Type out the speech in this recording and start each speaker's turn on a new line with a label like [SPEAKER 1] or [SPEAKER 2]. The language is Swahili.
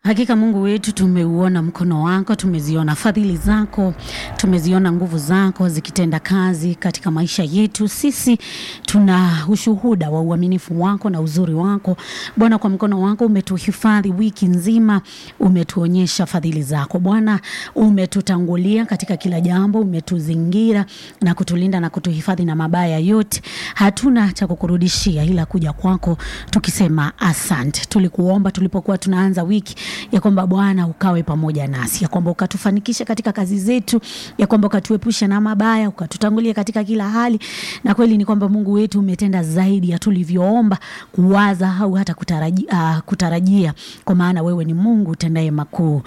[SPEAKER 1] Hakika Mungu wetu, tumeuona mkono wako, tumeziona fadhili zako, tumeziona nguvu zako zikitenda kazi katika maisha yetu. Sisi tuna ushuhuda wa uaminifu wako na uzuri wako Bwana. Kwa mkono wako umetuhifadhi wiki nzima, umetuonyesha fadhili zako Bwana. Umetutangulia katika kila jambo, umetuzingira na kutulinda na kutuhifadhi na mabaya yote. Hatuna cha kukurudishia ila kuja kwako tukisema asante. Tulikuomba tulipokuwa tunaanza wiki ya kwamba Bwana ukawe pamoja nasi, ya kwamba ukatufanikisha katika kazi zetu, ya kwamba ukatuepusha na mabaya, ukatutangulia katika kila hali. Na kweli ni kwamba Mungu wetu umetenda zaidi ya tulivyoomba, kuwaza au hata kutarajia, uh, kutarajia, kwa maana wewe ni Mungu utendaye makuu